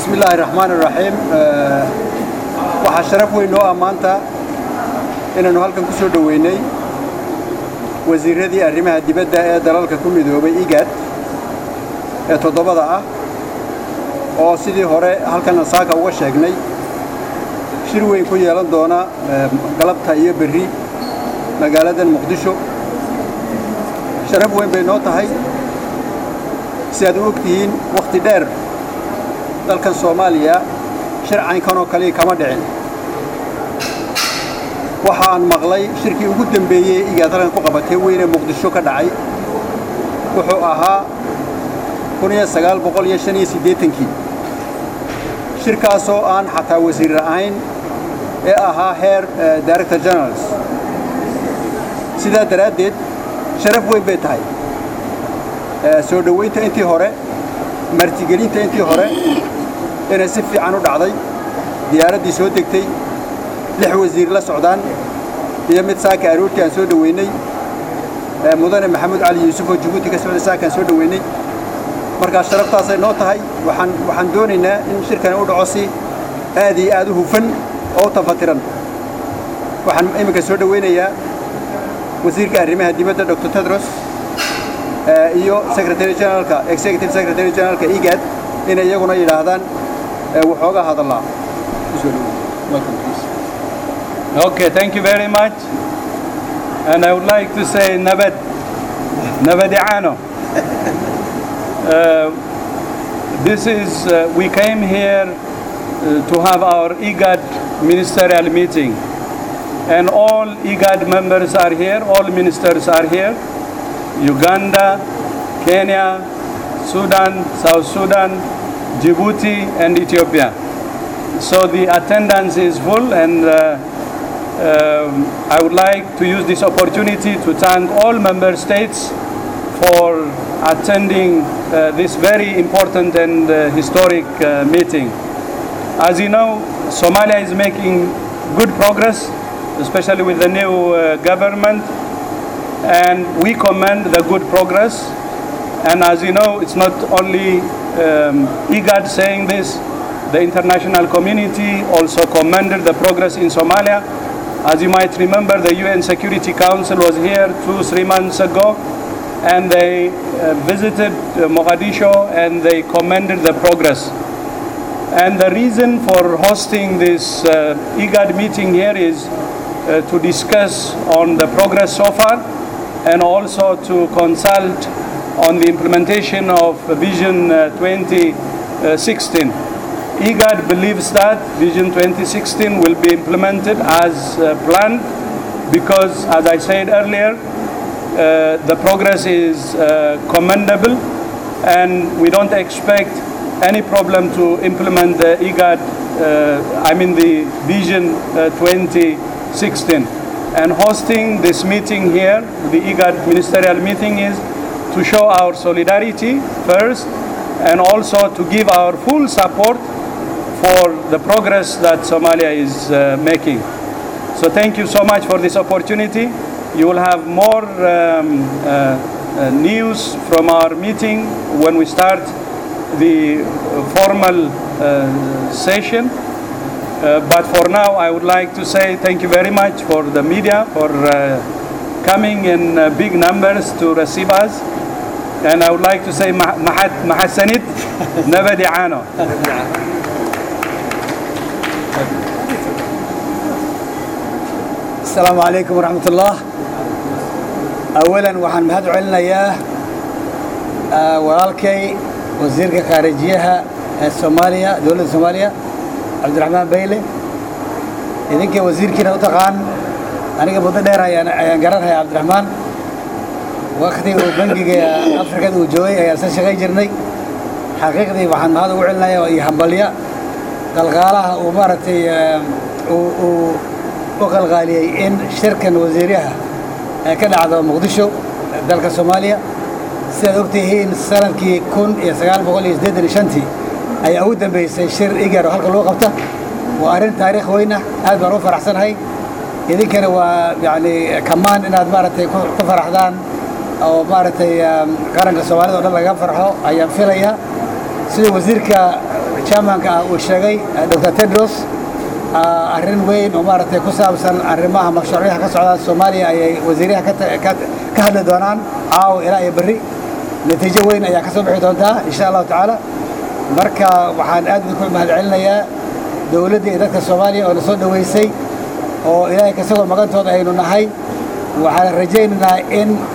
bismi illaahi raxmaan iraxiim waxaa sharaf weyn noo ah maanta inaannu halkan ku soo dhoweynay wasiirradii arrimaha dibadda ee dalalka ku midoobay igad ee toddobada ah oo sidii hore halkan saaka uga sheegnay shir weyn ku yeelan doona galabta iyo berri magaaladan muqdisho sharaf weyn bay noo tahay si aad u og tihiin wakhti dheer dalkan soomaaliya sharcaynkan oo kaliya kama dhicin waxa aan maqlay shirkii ugu dembeeyey ee igaad halkan ku qabatay weyne muqdisho ka dhacay wuxuu ahaa kii shirkaasoo aan xataa wasiir ahayn ee ahaa heer director generals sidaa daraaddeed sharaf weyn bay tahay soo dhowaynta intii hore martigelinta intii hore inay si fiican u dhacday diyaaraddii soo degtay lix wasiir la socdaan iyo mid saaka aroortii aan soo dhoweynay mudane maxamuud cali yuusuf oo jabuuti ka socday saakaan soo dhoweynay markaa sharaftaasay noo tahay waxaan waxaan doonaynaa in shirkani u dhaco si aad iyo aad u hufan oo u tafatiran waxaan iminka soo dhoweynayaa wasiirka arrimaha dibadda dr tedros iyo secretary generalka executive secretary generalka igad inay iyaguna yidhaahdaan waxoogaa hadallaa Okay, thank you very much. And I would like to say Nabad, Nabadiano. Uh, this is, uh, we came here uh, to have our IGAD ministerial meeting. And all IGAD members are here, all ministers are here. Uganda, Kenya, Sudan, South Sudan, Djibouti, and Ethiopia. So the attendance is full, and uh, um, I would like to use this opportunity to thank all member states for attending uh, this very important and uh, historic uh, meeting. As you know, Somalia is making good progress, especially with the new uh, government, and we commend the good progress. And as you know, it's not only um, IGAD saying this, the international community also commended the progress in Somalia. As you might remember, the UN Security Council was here two, three months ago, and they uh, visited uh, Mogadishu and they commended the progress. And the reason for hosting this uh, IGAD meeting here is uh, to discuss on the progress so far and also to consult on the implementation of Vision uh, 2016. IGAD believes that Vision 2016 will be implemented as uh, planned because, as I said earlier, uh, the progress is uh, commendable and we don't expect any problem to implement the IGAD, uh, I mean the Vision uh, 2016. And hosting this meeting here, the IGAD ministerial meeting is to show our solidarity first and also to give our full support for the progress that Somalia is uh, making. So thank you so much for this opportunity. You will have more um, uh, uh, news from our meeting when we start the formal uh, session. Uh, but for now, I would like to say thank you very much for the media for uh, coming in uh, big numbers to receive us. And I would like to say Mahat Mahasanit Nabadiano. السلام عليكم ورحمة الله أولا وحن مهد علنا يا ولالكي وزير خارجيها الصومالية دولة الصومالية عبد الرحمن بيلي إذنك وزير كنا وتقان أنا قبضة دير أيان قرار يا عبد الرحمن وقتي وبنجي أفريقيا وجوي يا أساس شغي جرني حقيقتي وحن هذا وعلنا يا يهمبليا قلقالها ومارتي و u qalqaaliyey in shirkan wasiiraha ee ka dhacdo muqdisho dalka soomaaliya sidaad ogtihiin sanadkii kun iyo sagaal boqol iyo siddeetan iyo shantii ayaa ugu dambeysay shir igar oo halka lagu qabta waa arrin taariikh weyna aad baan u faraxsanahay idinkana waa yacni kamaan inaad maaragtay ku faraxdaan oo maaragtay qaranka soomaalida o dhan laga farxo ayaan filayaa sida wasiirka chairmanka ah uu sheegay dr tedros arrin weyn oo maaragtay ku saabsan arrimaha mashruucyaha ka socda soomaaliya ayay wasiiraha ka hadli doonaan caawa ilaa iyo berri natiijo weyn ayaa ka soo bixi doontaa insha allahu tacaala marka waxaan aad idinku mahad celinayaa dowladda iyo dadka soomaaliya oo na soo dhoweysay oo ilaahay kasagoo magantooda aynu nahay waxaan rajaynaynaa in